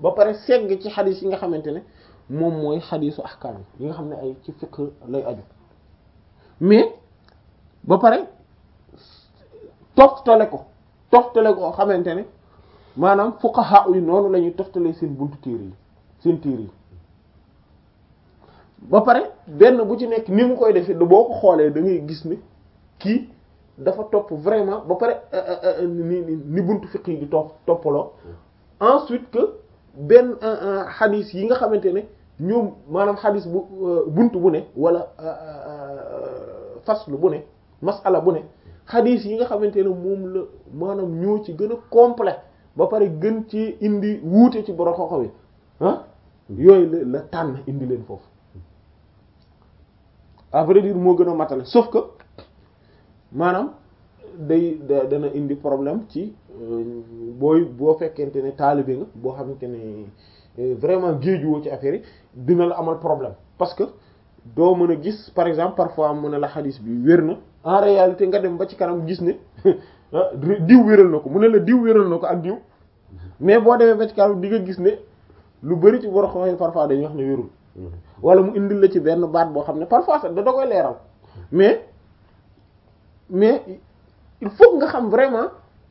ba pare segg ci xadis yi nga xamante ne moom mooy xadisu ahkaam yi nga xam ne ay ci fiqh lay aju mais ba pare toftale ko toftale ko xamante ne maanaam fuqaha yi noonu la ñuy toftale seen buntu téere yi seen téere yi ba pare benn bu ci nekk ni mu koy defee boo ko xoolee da ngay gis ne kii dafa topp vraiment ba pare ni ni buntu fiqh yi di topp toppaloo ensuite que benn xadis yi nga xamante ne ñoom maanaam xadis bu buntu bu ne wala faslu bu ne masala bu ne xadis yi nga xamante ne moom la maanaam ñoo ci gën a complet ba pare gën ci indi wuute ci borom xoxo bi ah yooyu la la tànn indi leen foofu à vrai dire moo gën a matale sauf que maanaam day dana indi problème ci booy boo fekkente ne taalibe nga boo xamante ne vraiment géejuwoo ci affaire yi dina la amal problème parce que doo mën a gis par exemple parfois mu ne la xadis bi wér na en réalité nga dem ba ci kanam gis ne diw wéral na ko mu ne la diw wéral na ko ak diw mais boo demee ba ci kanam di nga gis ne lu bari ci boro xooxee parfois dañuy wax ne wérul wala mu indil la ci benn baat boo xam ne parfois sax da da koy leeral mais mais il faut nga xam vraiment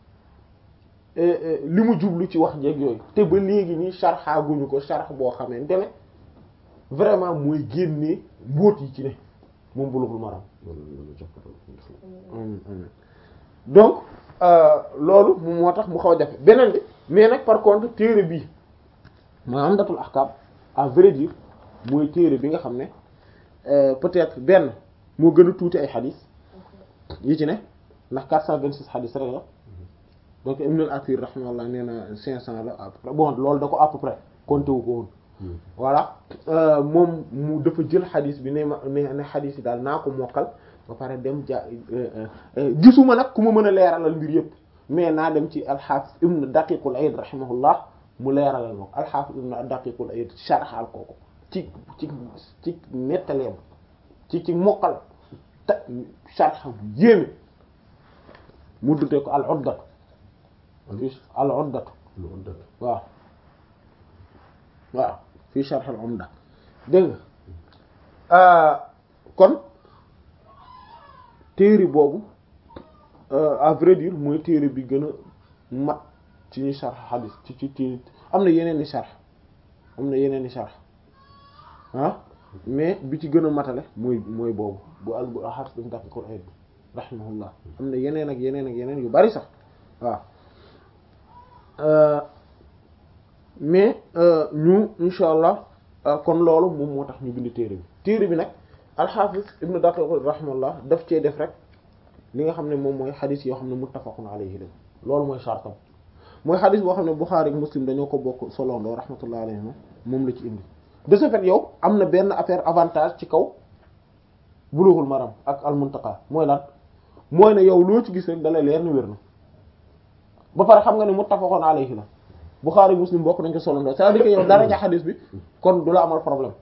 li mu jublu ci wax jeeg yooyu te ba léegi nii sharxaaguñu ko sharx boo xamante ne vraiment mooy génnee mbóot yi ci ne moom Bulughul Maram donc loolu moom moo tax mu xaw a jafe beneen bi mais nag par contre téere bii maa Umdatul Ahkam à vrai dire mooy téere bi nga xam ne peut-être benn moo gën a tuuti ay xadis yi ci ne ndax 426 xadis rek la donc Ibn al-Athir rahimahullah nee na 500 la à peu près bon loolu da ko à peu près compté wu ko woon voilà moom mu dafa jël xadis bi ne ma ne ne xadis yi daal naa ko mokkal ba pare dem ja gisuma nag ku ma mën a leeralal mbir yëpp mais naa dem ci al-Hafiz Ibn Daqiqul Aid rahimahullah mu leeralal ma ko al-Hafiz Ibn Daqiqul Aid sharxal kooku ci ci ci nettaleem ci ci mokkal te sharx bu yéeme mu dute ko al-Uddatu al-Uddatu waaw waaw fii sharh al-Umda dégg nga kon téere boobu à vrai dire mooy téere bi gën a mat ci ñuy sharh hadith ci ci ci am na yeneen i sharh am na yeneen i sharh ah mais bi ci gën a matale mooy mooy boobu bu al bu Hafiz Ibn Daqiq al-Eid rahimahullah am na yeneen ak yeneen ak yeneen yu bari sax waaw mais ñu insha allah kon loolu moom moo tax ñu bind téere bi téere bi nag al-Hafiz Ibn Daqiq rahimahullah daf cee def rek li nga xam ne moom mooy xadis yoo xam ne muttafaqun alayhi la loolu mooy shartam mooy xadis boo xam ne Bukhari ak Muslim dañoo ko bokk soloondoo rahmatullah alayhim moom la ci indi de ce fait yow am na benn affaire avantage ci kaw Bulughul Maram ak al-Muntaqa mooy lan mooy ne yow loo ci gis rek dalay leer ni wér na ba pare xam nga ne muttafaqun alayhi la Bukhari Muslim bokk nañ ko soloondoo c'est-à-dire que yow dara ja xadis bi kon du la amal problème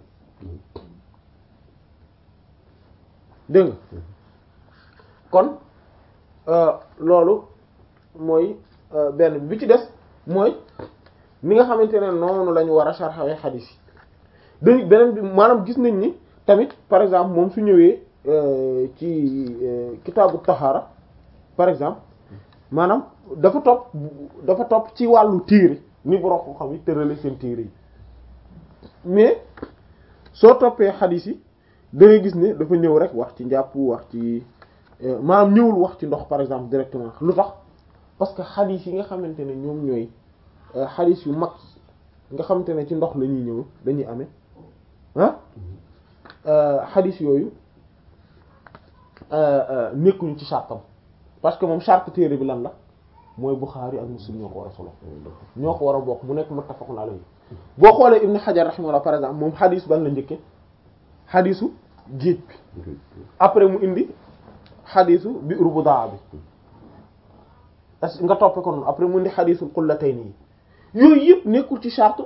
dégg nga kon loolu mooy benn bi ci des mooy ni nga xamante ne noonu la ñu war a sarxawee xadis yi dañu beneen bi maanaam gis nañ ni tamit par exemple moom su ñëwee ci kitaabu taxaara par exemple maanaam dafa topp dafa topp ci wàllu téere ni borom ko xam yi tërale seen téere yi mais soo toppee xadis yi da ngay gis ne dafa ñëw rek wax ci njàpp wax ci maanaam ñëwul wax ci ndox par exemple directement lu tax parce que xadis yi nga xamante ne ñoom ñooy xadis yu mag nga xamante ne ci ndox la ñuy ñëw dañuy amee ah xadis yooyu nekkuñu ci chartam parce que moom charte téere bi lan la mooy Bukhari ak Muslim ñoo ko war a solo ñoo ko war a bokk mu nekk muttafaqun alayhi boo xoolee Ibn Hajar rahimahullah par exemple moom xadis ban la njëkke xadisu géej bi après mu indi xadisu bi urbudaa bi est nga toppe ko noonu après mu indi xadisul qullatayni yi yooyu yëpp nekkul ci charte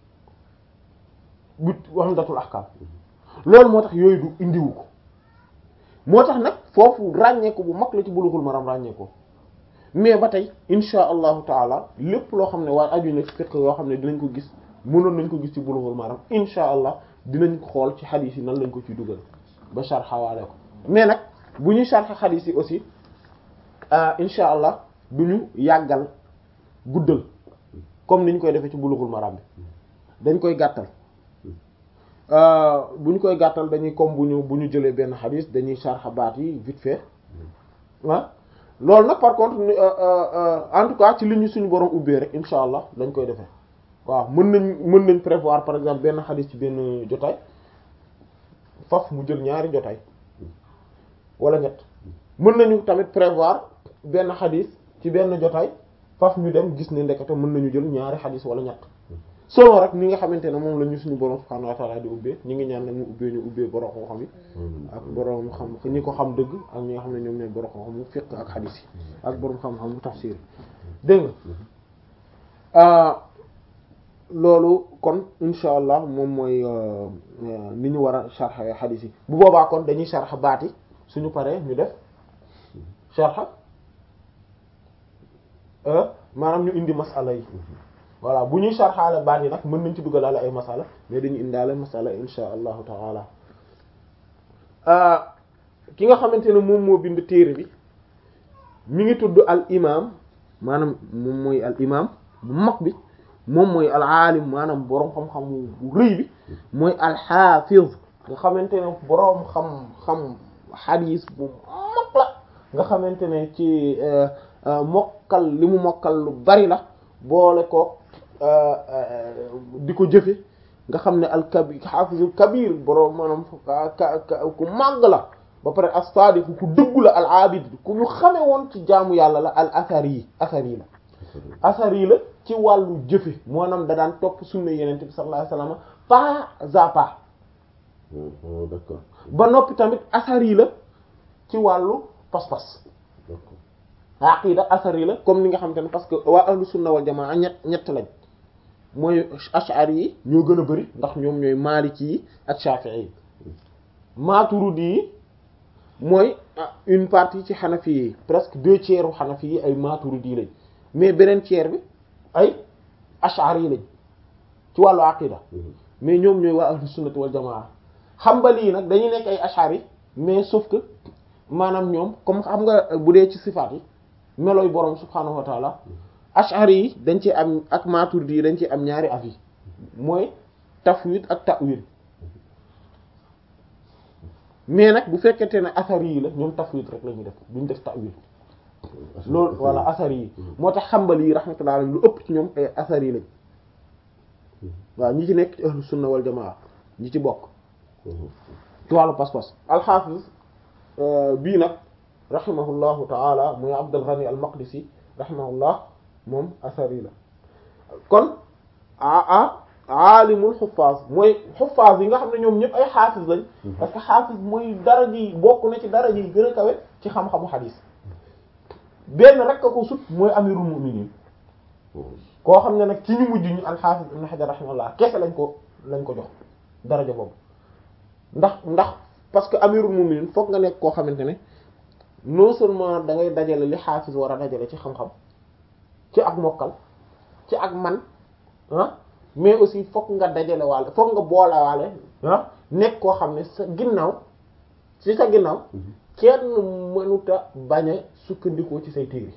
bu Umdatul Ahkam loolu moo tax yooyu du indiwu ko moo tax nag foofu ràññeeku bu mag la ci Bulughul Maram ràññeeko mais ba tey insha allahu taala lépp loo xam ne waaye aju na ci fiqh yoo xam ne dinañ ko gis mënoon nañ ko gis ci Bulughul Maram insha allah dinañ xool ci xadiis yi nan lañ ko ciy dugal ba sharxawaale ko mais nag bu ñuy sharx xadiis yi aussi insha allah du ñu yàggal guddal comme ni ñu koy defee ci Bulughul Maram bi dañ koy gàttal bu ñu koy gàttal dañuy comme bu ñu bu ñu jëlee benn xadiis dañuy sharx baat yi vite fait ah loolu nag par contre en tout cas ci li ñu suñu borom ubbee rek insha allah dañ koy defee waaw mën nañ mën nañ prévoir par exemple benn xadis ci benn jotaay faf mu jël ñaari jotaay wala ñett mën nañu tamit prévoir benn xadis ci benn jotaay faf ñu dem gis ne ndekete mën nañu jël ñaari xadis wala ñett selon rek ni nga xamante ne moom la ñu suñu borom subhanahu wa ta'ala di ubbee ñu ngi ñaan nag mu ubbee ñu ubbee borom xam yi ak borom xam ñi ko xam dëgg ak ñi nga xam ne ñoom ñooy borom xam mu fiqh ak xadis yi ak borom xam-xam mu tafsir dégg nga loolu kon insha allah moom mooy ni ñu war a sharh xadis yi bu boobaa kon dañuy sharh baat yi suñu paree ñu def sharh maanaam ñu indi masala yi voilà bu ñuy sharxaale baat yi nag mën nañ ci duggalaale ay masala mais dañu indaale masala insha allahu taala ki nga xamante ne moom moo bind téere bi mi ngi tudd al imam maanaam moom mooy al imam bu mag bi moom mooy al aalim maanaam boroom xam-xam bu rëy bi mooy al xaafiz nga xamante ne boroom xam-xam xadiis bu mag la nga xamante ne ci mokkal li mu mokkal lu bari la boole ko di ko jëfe nga xam ne al kabir xaafizul kabir boroom maanaam ku màgg la ba pare as-sadiq ku dëggu la al abid ku ñu xame woon ci jaamu yàlla la al athari yi athari la athari la ci wàllu jëfe maanaam da daan topp sunna yenente bi sallallahu alayhi wasallam pas à pas d'accord ba noppi tamit athari la ci wàllu pas-pas aqida athari la comme ni nga xamante ne parce que waa ahlu sunna wal jamaa ñett ñett lañ mooy ash'ari yi ñoo gën a bari ndax ñoom ñooy maliki yi ak shafi'i yi maturidi yi mooy une partie ci xanafi yi presque deux tiers u xanafi yi ay maturidi lañ mais beneen tiers bi ay ash'ari yi lañ ci wàllu aqida mais ñoom ñooy waa ahlu sunnati wal jamaa xambali yi nag dañuy nekk ay ash'ari mais sauf que maanaam ñoom comme xam nga bu dee ci sifaat yi melooy boroom subhaanahu wa taala ash'ari yi dañ ci am ak maturidi yi dañ ci am ñaari avis mooy tafwid ak ta'wil mais nag bu fekkente ne asari yi la ñoom tafwid rek la ñuy def duñ def ta'wil loolu voilà asari yi moo tax xambali yi rahmatullah alayhi lu ëpp ci ñoom ay asari yi lañ waaw ñi ci nekk ci ahlu sunna wal jamaa ñi ci bokk ci wàllu pas-pas alxaafis bii nag rahimahullahu taala muy Abdul Ghani al Maqdisi rahimahullah moom asari la kon a aalimul xuffaaz mooy xuffaaz yi nga xam ne ñoom ñëpp ay xaafis lañ parce que xaafis mooy dara ji bokk na ci dara ji gën a kawe ci xam-xamu xadiis benn rek a ko sut mooy amirul mu'minin koo xam ne nag ci ñu mujj ñu al-Hafiz ibn Hajar rahimahullah kese lañ ko lañ ko jox daraja boobu ndax ndax parce que amirul mu'minin fokk nga nekk koo xamante ne non seulement da ngay dajale li xaafis war a dajale ci xam-xam ci ak mokkal ci ak man ah mais aussi fokk nga dajale waale fokk nga boole waale ah nekk koo xam ne sa ginnaaw ci sa ginnaaw kenn mënuta bañ a sukkandikoo ci say téere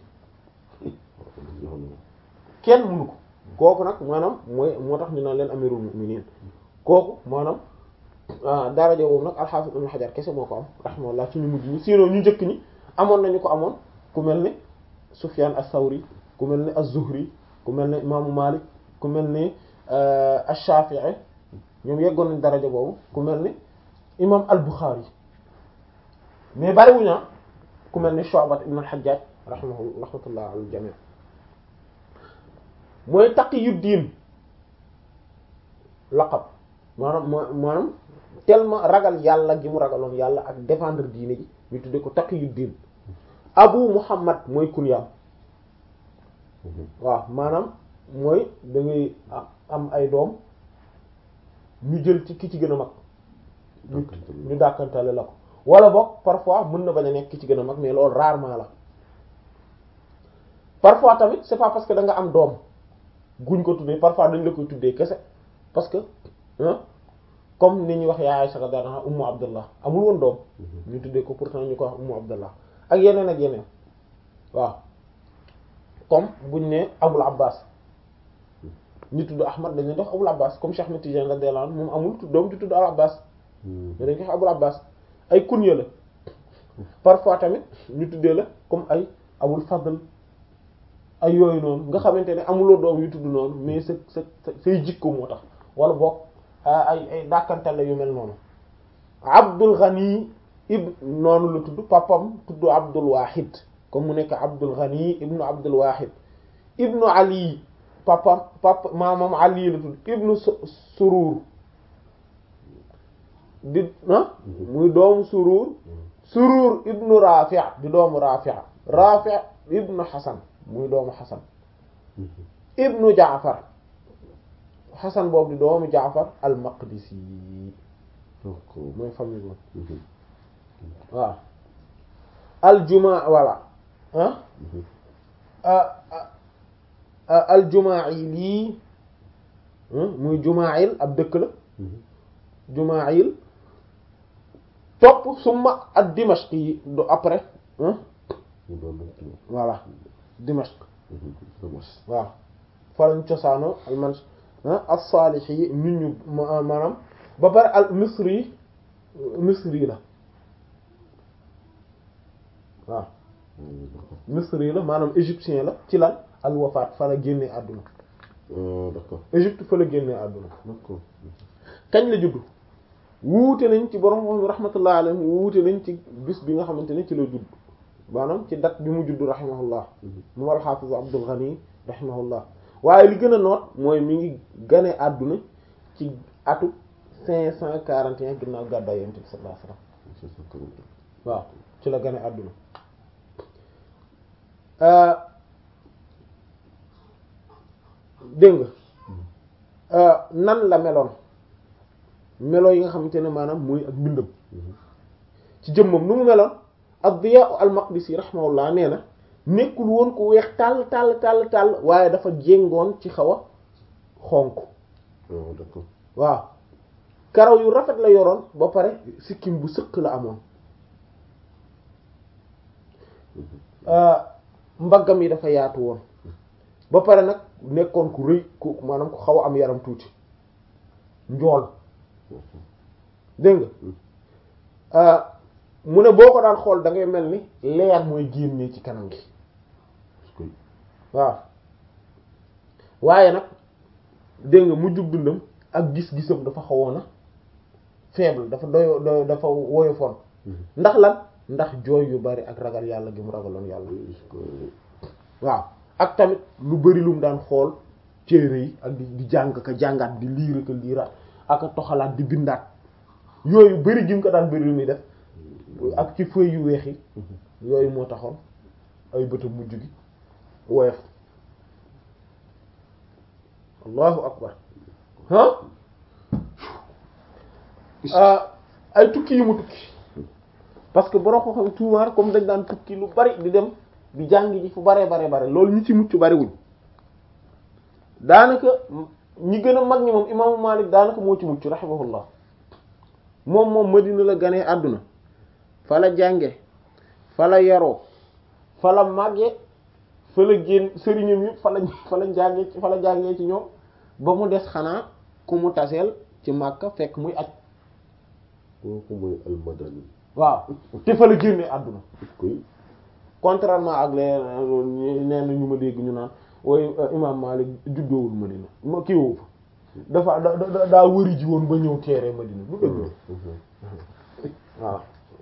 kenn mënu ko kooku nag maanaam mooy moo tax ñu naan leen amirul mu'minin kooku maanaam daraja boobu nag al-Hafiz ibn Hajar kese moo ko am rahimahullah ci ñu mujj ñi sinon ñu njëkk ñi amoon nañu ko amoon ku mel ni Sufyan as-Sawri ku mel ni az-Zuhri ku mel ni imaamu Malik ku mel ni ash-Shafi'i ñoom yeggoon nañ daraja boobu ku mel ni imam al-Bukhari mais bariwuñu ku mel ni Shu'bat ibn al-Hajjaj rahimahu rahmatullah al jami' mooy Taqiyuddin laqab maanaam maanaam tellement ragal yàlla gi mu ragaloon yàlla ak défendre diine ji ñu tudde ko Taqiyuddin Abu Muhammad mooy kunyaam waaw maanaam mooy da ngay am ay doom ñu jël ci ki ci gën a mag ñu dàkkantale la ko wala boog parfois mën na bañ a nekk ki ci gën a mag mais loolu rarement la parfois tamit c'est pas parce que da nga am doom guñ ko tuddee parfois dañ la koy tuddee kese parce que ah comme ni ñuy wax yaa Aisha radiyallahu anha ummu abdullah amul woon doom ñu tuddee ko pourtant ñu ko wax ummu abdullah ak yeneen ak yeneen waaw comme buñ ne abul abbas ñu tudd ahmad dañu def abul abbas comme Cheikh Ahmed Tidiane radiyallahu anhu moom amul doom ju tudd al abbas mais dañ ko wax abul abbas ay kunya la parfois tamit ñu tuddee la comme ay abul fadl ay yooyu noonu nga xamante ne amuloo doom yu tudd noonu mais sa sa say jikko moo tax wala boog ay ay dàkkantal la yu mel noonu abdul ghani ib noonu la tudd papam tudd abdul wahid comme mu nekk abdul ghani ibnu abdul wahid ibnu ali papam papa maamam ali la tudd ibnu surur di ah muy doomu surur surur ibnu rafi' di doomu rafi' rafi' ibnu hasan muy doomu hasan ibnu jaafar hasan boobu di doomu jaafar al maqdisi mooy famille boobu waaw al jumaa voilà ah al jumaa'ili muy jumaa'il ab dëkk la jumaa'il topp summa ad dimashqi yi do après voilà dimashq waaw fa lañ cosaano al man as-salih yi nit ñu maanaam ba pare al misri misri la waaw misri la maanaam égyptien la ci lan al wafaat fa la génnee àdduna d'accord Égypte fa la génnee àdduna d'accord kañ la juddu wuute nañ ci borom moom rahmatullah alayhi wuute nañ ci bis bi nga xamante ne ci la judd maanaam ci date bi mu judd rahimahullah mu al hafiz Abdul Ghani rahimahullah waaye li gën a noot mooy mi ngi gane àdduna ci atu cinq cent quarante et un ginnaaw gàddaay yonent bi sallallahu alayhi wasallam waaw ci la gane àdduna dégg nga nan la meloon melo yi nga xamante ne maanaam mooy ak mbindam ci jëmmam nu mu meloon ad-Diyaa al-Maqdisi rahimahullah nee na nekkul woon ku weex tàll tàll tàll tàll waaye dafa jéngoon ci xaw a xonk d'accord waaw karaw yu rafet la yoroon ba pare sikkim bu sëq la amoon mbaggam yi dafa yaatu woon ba pare nag nekkoon ku rëy ku maanaam ku xaw a am yaram tuuti njool dégg nga mu ne boo ko daan xool da ngay mel ni leer mooy génnee ci kanam gi waaw waaye nag dégg nga mujjug dundam ak gis-gisam dafa xawoon a faible dafa doy doy dafa woyofoon ndax lan ndax jooy yu bari ak ragal yàlla gi mu ragaloon yàlla waaw ak tamit lu bari lu mu daan xool téere yi ak di di jàng ka jàngaat di liir ka liiraat ak a toxalaat di bindaat yooyu bari gi mu ko daan bari lu muy def ak ci feuilles yu weex yi yooyu moo taxoon ay bëtam mujj gi woyof allahu akbar ah ay tukki yu mu tukki parce que borom ko xam tuumaar comme dañ daan tukki lu bari di dem di jàng ji fu baree bare bare loolu ñu ci mucc bariwuñ daanaka ñi gën a mag ñi moom imaamu Malik daanaka moo ci mucc rahimahullah moom moom Madina la ganee àdduna fa la jànge fa la yaroo fa la màgge fa la génn sëriñam yi fa la fa la jànge fa la jàngee ci ñoom ba mu des xanaa ku mu taseel ci Makka fekk muy aj kooku mooy almadani waaw te fa la génnee àdduna koy contrairement ak les nee na ñu ma dégg ñu naan wooy imam Malik juddoowul Madina ma kii woo fa dafa da da daa wëri ji woon ba ñëw teere Madina du dëgg waaw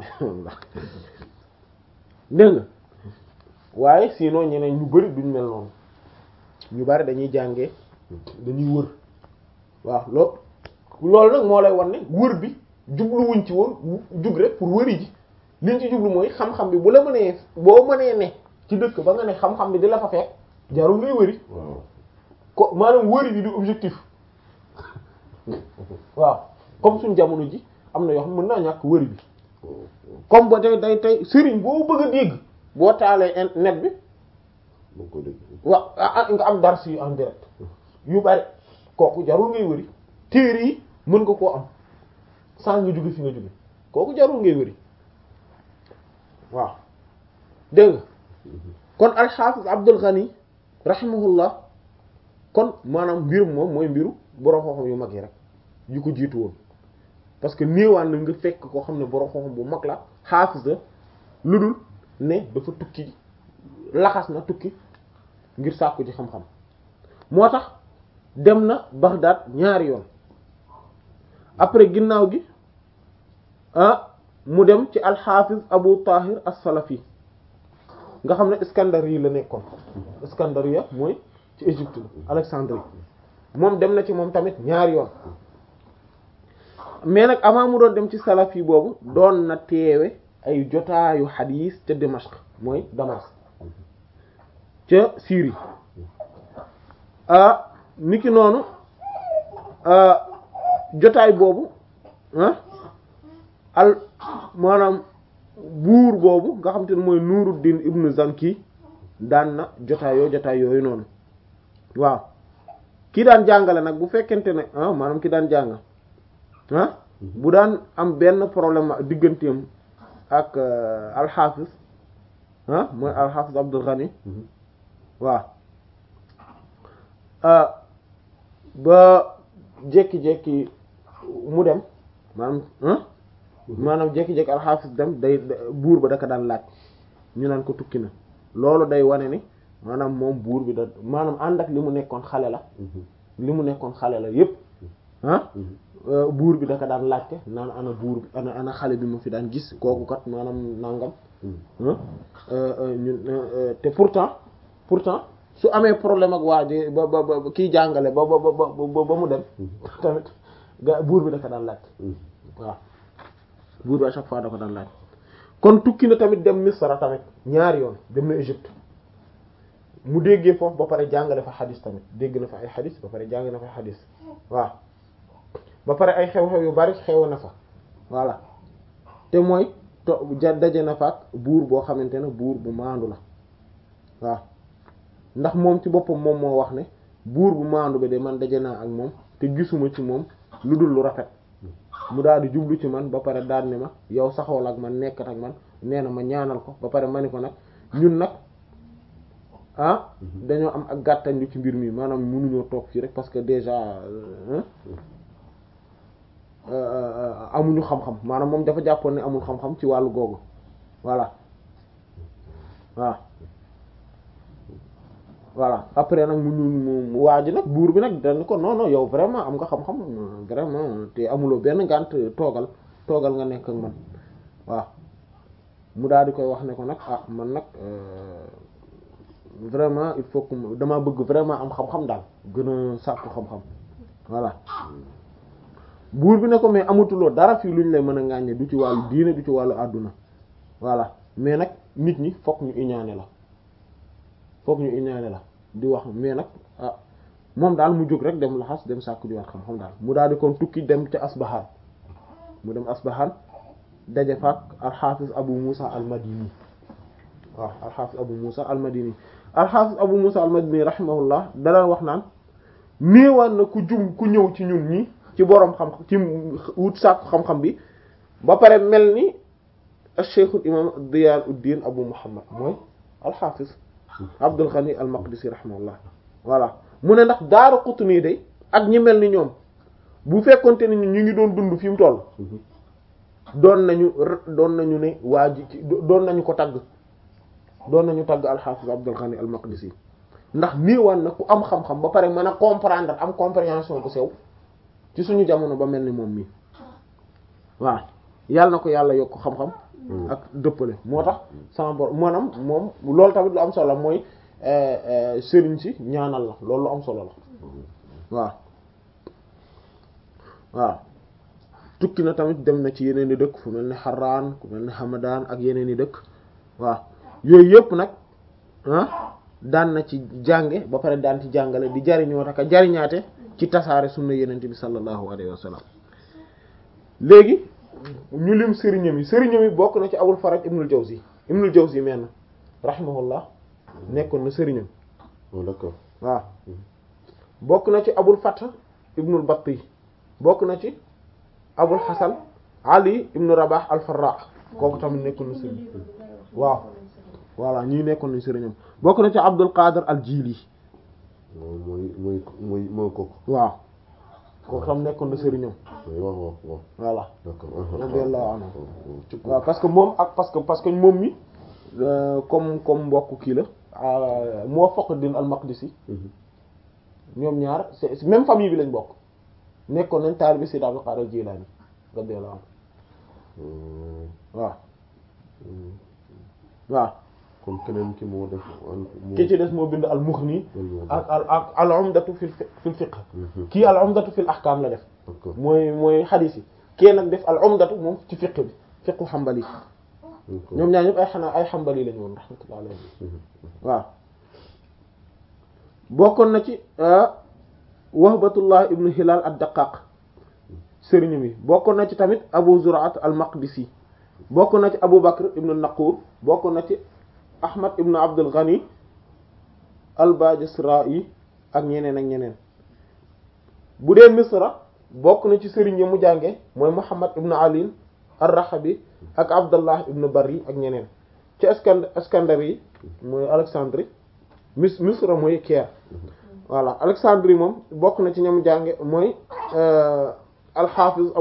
dégg nga waaye sinon ñeneen ñu bari duñ mel noonu ñu bari dañuy jàngee dañuy wër waaw loo loolu nag moo lay wan ne wër bi jubluwuñ ci woon jug rek pour wëri ji liñ ci jublu mooy xam-xam bi bu la mënee boo mënee ne ci dëkk ba nga ne xam-xam bi di la fa fekk jarul ngay wëri waaw ko maanaam wëri bi du objectif waaw comme suñ jamono ji am na yoo xam mën naa ñàkk wëri bi comme ba tey day tey sëriñ boo bëgg a dégg boo taalee net bi moo ko dégg waaw nga am dars yu en direct yu bari kooku jarul ngay wëri téere yi mën nga koo am sans nga jóge fi nga jóge kooku jarul ngay wëri waaw dégg nga kon alxaafis Abdul Ghani rahimahullah kon maanaam mbir moom mooy mbiru borom xam-xam yu mag yi rek yu ko jiitu woon parce que néewaan na nga fekk koo xam ne borom xam-xam bu mag la xaafis la lu dul ne dafa tukki laxas na tukki ngir sàkku ci xam-xam moo tax dem na Baghdad ñaari yoon après ginnaaw gi ah mu dem ci alxaafis Abu Tahir as-Salafi nga xam ne Iskandariya la nekkoon Iskandariya mooy ci Égypte la Alexandrie moom dem na ci moom tamit ñaari yoon mais nag avant mu doon dem ci Salafi boobu doon na teewe ay jotaayu xadiis ca Dimashq mooy Damas ca Syrie ah niki noonu jotaay boobu ah al maanaam buur boobu nga xam te ne mooy Nuruddin ibnu Zanki daan na jotaay yoo jotaay yooyu noonu waaw ki daan jàngale nag bu fekkente ne ah maanaam ki daan jàng ah bu daan am benn problème digganteem ak alxaafis ah mooy alxaafis Abdul Ghani waaw ba jékki-jékki mu dem maanaam maanaam jékki-jékki alxaafis dem day buur ba daka daan laaj ñu naan ko tukki na loolu day wane ni maanaam moom buur bi da maanaam ànd ak li mu nekkoon xale la li mu nekkoon xale la yépp ah buur bi daka daan laajte naan ana buur bi ana ana xale bi ma fi daan gis kooku kat maanaam nangam ñun te pourtant pourtant su amee problème ak waa ji ba ba ba kiy jàngale ba ba ba ba mu dem tamit ga buur bi daka daan laajte waaw buur bi à chaque fois da ko daan laaj kon tukki na tamit dem Misra tamit ñaari yoon dem na Égypte mu déggee foofu ba pare jàngale fa xadis tamit dégg na fa ay xadis ba pare jàng na fa xadis waaw ba pare ay xew-xew yu bari xew na fa voilà te mooy to ja daje na fa ak buur boo xamante ne buur bu maandu la waaw ndax moom ci boppam moom moo wax ne buur bu maandu bi de man daje naa ak moom te gisuma ci moom lu dul lu rafet mu daal di jublu ci man ba pare daal ne ma yow saxool ak man nekkat ak man nee na ma ñaanal ko ba pare ma ni ko nag ñun nag ah dañoo am ak gàttañ lu ci mbir mi maanaam mënuñoo toog fii rek parce que déjà amuñu xam-xam maanaam moom dafa jàppoon ne amul xam-xam ci wàllu googu voilà waaw voilà après nag mu ñu waa ji nag buur bi nag dañ ko non non yow vraiment am nga xam-xam vraiment te amuloo benn ngànt toogal toogal nga nekk ak man waaw mu daal di koy wax ne ko nag ah man nag vraiment il faut que dama bëgg vraiment am xam-xam daal gën a sàkku xam-xam voilà buur bi ne ko mais amatuloo dara fii lu ñu lay mën a ŋàññe du ci wàllu diine du ci wàllu àdduna voilà mais nag nit ñi fokk ñu iñaane la fokk ñu iñaane la di wax mais nag ah moom daal mu jóg rek dem laxas dem sàkku jiwaat xam-xam daal mu daal di kon tukki dem ca Asbahan mu dem Asbahan daje faak alxaafis Abu Musa al-Madini waaw alxaafis Abu Musa al-Madini alxaafis Abu Musa al-Madini rahimahullah danaan wax naan néewaan na ku jum ku ñëw ci ñun ñi ci boroom xam ci wut sàkku xam-xam bi ba pare mel ni cheikhul imam Diyaanuddin Abu Muhammad mooy alxaafis Abdul Ghani al-Maqdisi rahimahullah voilà mu ne ndax Daaru Qutni day ak ñi mel ni ñoom bu fekkonte ni ñu ngi doon dund fi mu toll doon nañu doon nañu ne waa ji doon nañu ko tagg doon nañu tagg alxaafis Abdul Ghani al-Maqdisi ndax néewaan na ku am xam-xam ba pare mën a comprendre am compréhension bu sew ci suñu jamono ba mel ni moom mii waaw yàlla na ko yàlla yokk xam-xam ak dëppale moo tax sama bor maanaam moom loolu tamit lu am solo mooy sëriñ si ñaanal la loolu lu am solo la waaw waaw tukki na tamit dem na ci yeneen i dëkk fu mel ni Harran ku mel ni Hamadan ak yeneen i dëkk waaw yooyu yëpp nag ah daan na ci jànge ba pare daan ci jàngale di jariñoo taka jariñaate ci tasaare sunna yenente bi sallallahu alayhi wa sallam léegi ñu lim sëriñam yi sëriñam yi bokk na ci Abul Faraj Ibnul Jawzi Ibnul Jawzi menn rahimahullah nekkoon na sëriñam d'accord waaw bokk na ci Abul Fath Ibnul Batti bokk na ci Abul Hasan Ali ibn Rabah al-Farra kooku tamit nekkoon na sëriñ waaw voilà ñii nekkoon nañ sëriñam bokk na ci Abdul Qadir al-Jili waaw mooy mooy mooy mooy kooku waaw kooku tam nekkoon na sëriñam mooy wax wax wax voilà d'accord radiyallahu anhu ci waaw parce que moom ak parce que parce que moom mi euh, comme comme mbokk kii la euh, Muwaffaqud-Din al-Maqdisi ñoom ñaar c'est c'est même famille bi lañ bokk nekkoon nañ taalibe Sayyid Abdul Qadir al-Jilani radiyallahu anhu waaw waaw kon keneen ki moo def ki ci des moo bind al-Mughni ak al ak al-Umdatu fil fi- fil fiqh kii al-Umdatu fil ahkam la def d'accord mooy mooy xadiis yi kii nag def al-Umdatu moom ci fiqh bi fiqhu Hanbali ñoom ñaar ñëpp ay xanaa ay Hanbali lañu woon rahmatullahi alayhi waaw bokkoon na ci Wahbatullah ibnu Hilal ad-Daqqaq sëriñ mi bokkoon na ci tamit Abu Zur'at al-Maqdisi bokkoon na ci Abu Bakr ibnu Naqur bokkoon na ci Ahmad ibnu Abdul Ghani al-Bajisra'i ak ñeneen ak ñeneen bu dee Misra bokk na ci sëriñ yi mu jànge mooy Muhammad ibnu Ali ar-Rahabi ak Abdullah ibnu Bari ak ñeneen ci Iskand Iskandari mooy Alexandrie mis Misra mooy Caire voilà Alexandrie moom bokk na ci ñoom jànge mooy al-Hafiz